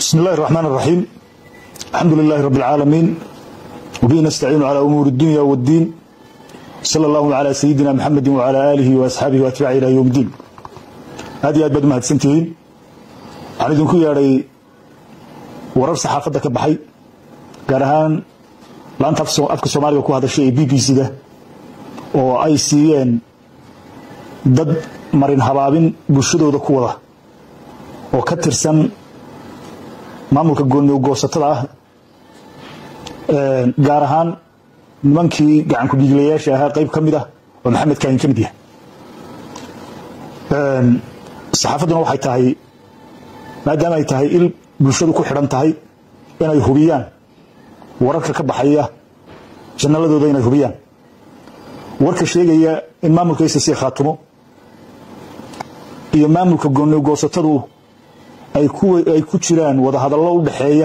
بسم الله الرحمن الرحيم الحمد لله رب العالمين وبه نستعين على أمور الدنيا والدين صلى الله على سيدنا محمد وعلى آله وأصحابه وأتباعه إلى يوم الدين هذه أدبد ما هدسنتين عن إذن كي ياري ورر صحافة كبحي قارهان لان تفسو أفك سوماليا كو هذا الشيء بي بي سي ده oo ay siiyeen dad marin habaabin bulshadooda ku wada oo ka tirsan maamulka goossatada ah gaar ahaan nimankii gacanku dhiiglayaasha ahaa qayb ka mid ah oo maxamed kaahin ka mid yahay saxaafadduna waxay tahay maadaama ay tahay il bulshadu ku xidhan tahay inay hubiyaan wararka ka baxaya jannaladooda inay hubiyaan warka sheegaya in maamulka icc khaatumo iyo maamulka goosatadu ay ku jiraan wadahadallo u dhaxeeya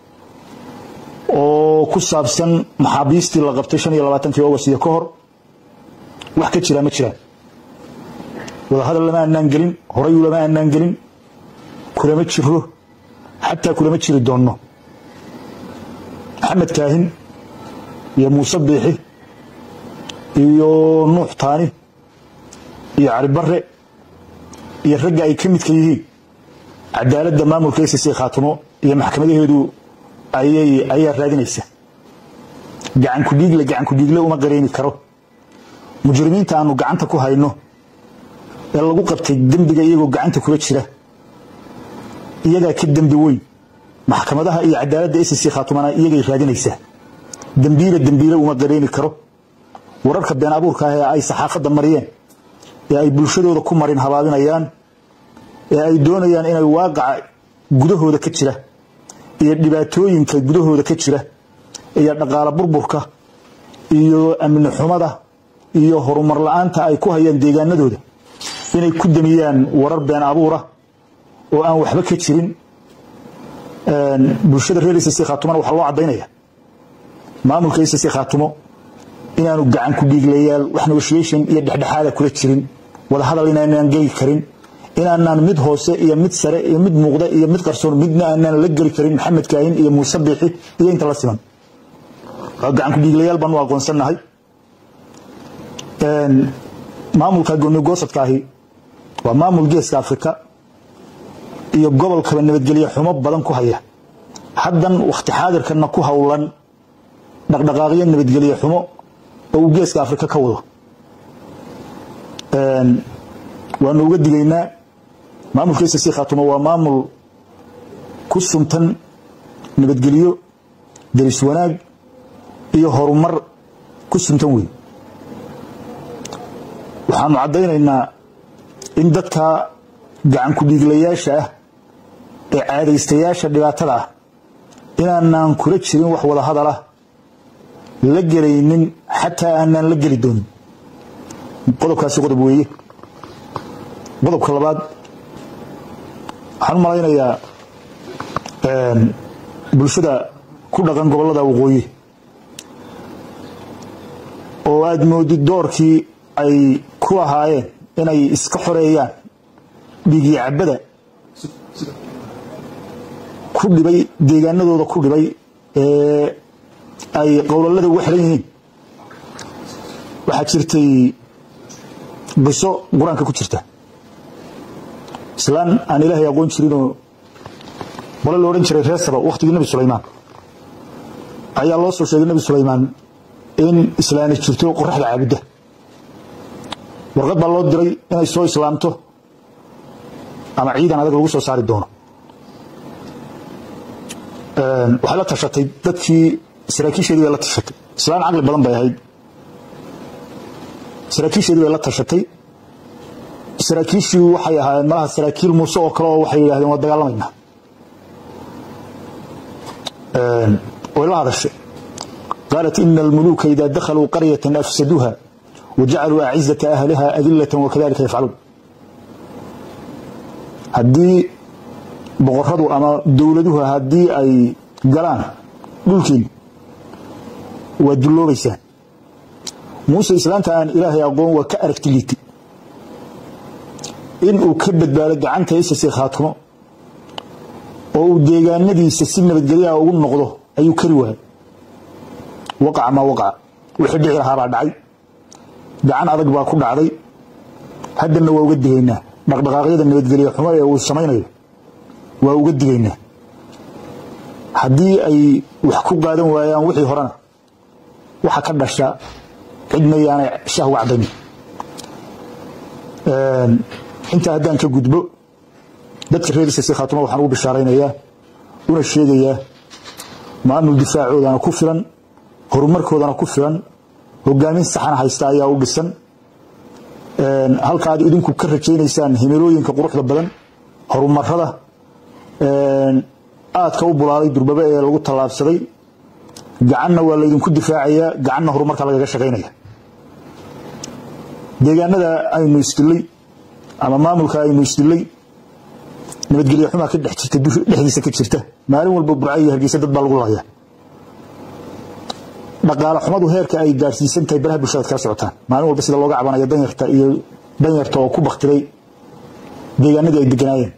oo ku saabsan maxaabiistii la qabtay shan iyo labaatankii august iyo ka hor wax ka jiraa ma jiraan wadahadal lama aanaan gelin horayu lama aanaan gelin kulama jiro xataa kulama jiri doonno maxamed kaahin iyo muuse biixi iyo nuux taani iyo cali bare iyo ragga ay ka midka yihiin cadaaladda maamulka icc khaatumo iyo maxkamadaheedu ayaa raadinaysa gacanku dhiigle gacanku dhiigle uma qareyni karo mujrimiinta aanu gacanta ku hayno ee lagu qabtay dembiga iyagoo gacanta kula jira iyagaa ka dembi weyn maxkamadaha iyo cadaaladda icc khaatumana iyagay raadinaysaa dembiile dembiile uma qareyni karo wararka been abuurka ah ee ay saxaafadda mariyeen ee ay bulshadooda ku marin habaabinayaan ee ay doonayaan inay waaqaca gudahooda ka jira iyo dhibaatooyinka gudahooda ka jira iyo dhaqaalo burburka iyo amni xumada iyo horumar la-aanta ay ku hayaan deegaanadooda inay ku damiyaan warar been abuura oo aan waxba ka jirin bulshada reer icc khaatumona waxaa loo caddaynaya maamulka icc khaatumo inaanu gacan ku dhiiglayaal wax negotiation iyo dhexdhexaada kula jirin wadahadal inaanaan geli karin inaanaan mid hoose iyo mid sare iyo mid muuqda iyo mid qarsoon midna aanaan la geli karin maxamed kaahin iyo muuse biixi iyo inta la siman gacan ku dhiiglayaal baanu aqoonsannahay maamulka goonigosadkaahi waa maamul geeska afrika iyo gobolkaba nabadgelye xumo badan ku haya haddan wakhti xaadirkana ku howlan dhaqdhaqaaqyo nabadgelye xumo oo uu geeska afrika ka wado waanu uga digaynaa maamulka icc khaatumo waa maamul ku suntan nabadgelyo deris wanaag iyo horumar ku suntan wey waxaanu caddaynaynaa in dadka gacanku dhiiglayaasha ah ee caadaystayaasha dhibaatada ah inaanaan kula jirin wax wada hadal ah la gelaynin xataa aanaan la geli doonin qodobkaasi qodob weeye qodobka labaad waxaan u malaynayaa bulshada ku dhaqan gobollada waqooyi oo aada moodid doorkii ay ku lahaayeen inay iska xoreeyaan dhiigii cabada ku dhibay deegaanadooda ku dhibay ee ay qowlalada uga xiran yihiin waxaa jirtay biso qur-aanka ku jirta islaan aan ilaahay aqoon jirinoo qole la odhan jiray reer saba wakhtigii nebi sulaymaan ayaa loo soo sheegay nebi sulaymaan in islaani jirto qoraxda caabudda warqad baa loo diray inay soo islaamto ama ciidan adag lagu soo saari doono waxay la tashatay dadkii saraakiisheedii bay la tashatay islaan caqli badan bay ahayd saraakiisheedii bay la tashatay saraakiishii waxay ahaayeen malaha saraakiil muuse oo kale oo waxay yidhahdeen waa dagaalamaynaa way la hadashay qaalat ina almuluuka ida dakhaluu qaryatan afsaduuha wajacaluu acizata ahliha adilatan wakadalika yafcaluun haddii boqoradu ama dowladuhu haddii ay galaan dhulkiina waa dulloobaysaan muuse islaanta aan ilaahay aqoon waa ka aragti liitay in uu ka badbaado gacanta icc khaatumo oo uu deegaanadiisa si nabadgelyaha ugu noqdo ayuu kari waayay waqaca maa waqaca wixii dhici lahaabaa dhacay gacan adag baa ku dhacday haddana waa uga digaynaa dhaqdhaqaaqyada nabadgelya xumo ee uu samaynayo waa uga digaynaa haddii ay wax ku qaadan waayaan wixii horena waxa ka dhasha cidna yaanay shah wacdani intaa haddaan ka gudbo dadka reer isasi khaatuma waxaan ugu bishaaraynayaa una sheegayaa maamul difaacoodana ku filan horumarkoodana ku filan hogaamin saxana haysta ayaa u dhisan halka aad idinku ka rajaynaysaan himilooyinka quruxda badan horumarada aadka u bulaalay durbaba ee lagu tallaabsaday gacanna waa laydinku difaacayaa gacanna horumarka lagaga shaqaynaya deegaanada aynu isdilay ama maamulka aynu isdilay nabadgelyo xumaa ka dhex jirta dhexdiisa ka jirta maalin walba burca iyo hargeysa dad baa lagu laaya dhaqaale xumadu heerka ay gaarsiisan tahay baraha bulshada kala socotaan maalin walba sida looga cabanayo danyarta iyo danyarta oo ku baktiray deegaanadii ay deganaayeen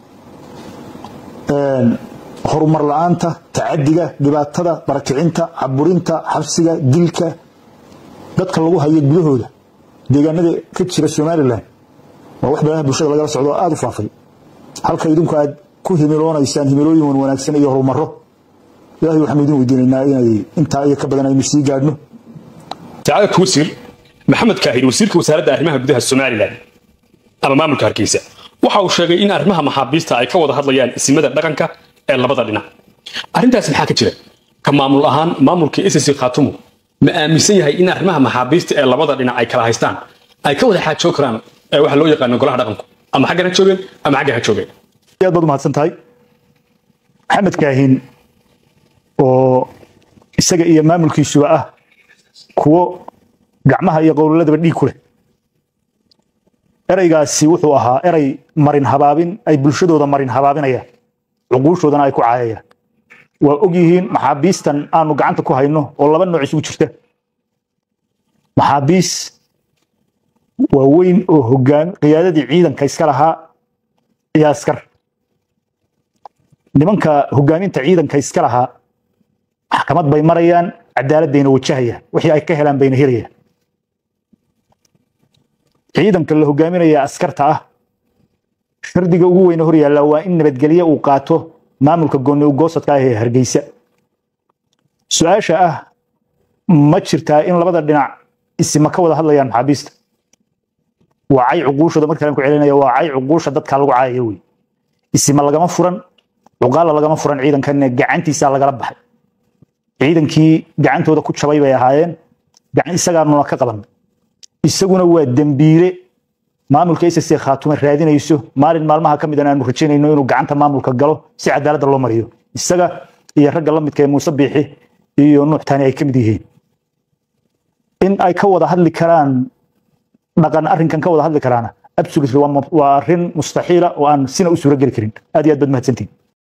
horumar la-aanta tacadiga dhibaatada barakicinta caburinta xabsiga dilka dadka lagu hayo gudahooda deegaanada ka jira somalilan waa wax baraha bulshada lagala socdo aada u faafay halka idinku aad ku himiloonaysaan himilooyin wan wanaagsan iyo horumaro ilahay waxaanu idin weydiinaynaa inay intaa iyo ka badan aynu sii gaadhno sacaadad wasiir maxamed kaahir wasiirka wasaaradda arrimaha gudaha somalilan ama maamulka hargeysa waxa uu sheegay in arrimaha maxaabiista ay ka wada hadlayaan isimada dhaqanka ee labada dhinac arrintaas maxaa ka jira ka maamul ahaan maamulka ssc khaatumo ma aaminsan yahay in arrimaha maxaabiista ee labada dhinac ay kala haystaan ay ka wada xaajoo karaan ee waxa loo yaqaano golaha dhaqanku ama xaggan ha joogeen ama xaggan ha joogeen aad baad umahadsan tahay maxamed kaahin oo isaga iyo maamulkiisuba ah kuwo gacmaha iyo qowlaladaba dhiig ku leh ereygaasi wuxuu ahaa erey marin habaabin ay bulshadooda marin habaabinayaan cuquushoodana ay ku caayayaan waa og yihiin maxaabiistan aanu gacanta ku hayno oo laba nooc isugu jirta maxaabiis waaweyn oo hogaan qiyaadadii ciidanka iska lahaa iyo askar nimanka hogaaminta ciidanka iska lahaa maxkamad bay marayaan cadaalad bayna wajahayaan wixii ay ka helaan bayna helayaan ciidanka la hogaaminaya askarta ah shardiga ugu weyne hor yaalla waa in nabadgelye uu qaato maamulka gooni ugoosadka ah ee hargeysa su-aasha ah ma jirtaa in labada dhinac isima ka wada hadlayaan maxaabiista waa cay cuquushooda markaan ku celinaya waa cay cuquusha dadka lagu caayaya wey isima lagama furan cuqaala lagama furan ciidankan gacantiisa lagala baxay ciidankii gacantooda ku jabay bay ahaayeen gacan isagaanuna ka qaban isaguna waa dembiile maamulka ssc khaatume raadinayso maalin maalmaha ka midan aanu rajaynayno inuu gacanta maamulka galo si cadaaladda loo mariyo isaga iyo ragga la midka ee muuse biixi iyo nuuxtaani ay ka mid yihiin in ay ka wada hadli karaan dhaqan arrinkan ka wada hadli karaana absolutely waa arrin mustaxiila oo aan sina u suuro geli karin aad iyo aad baad mahadsantihin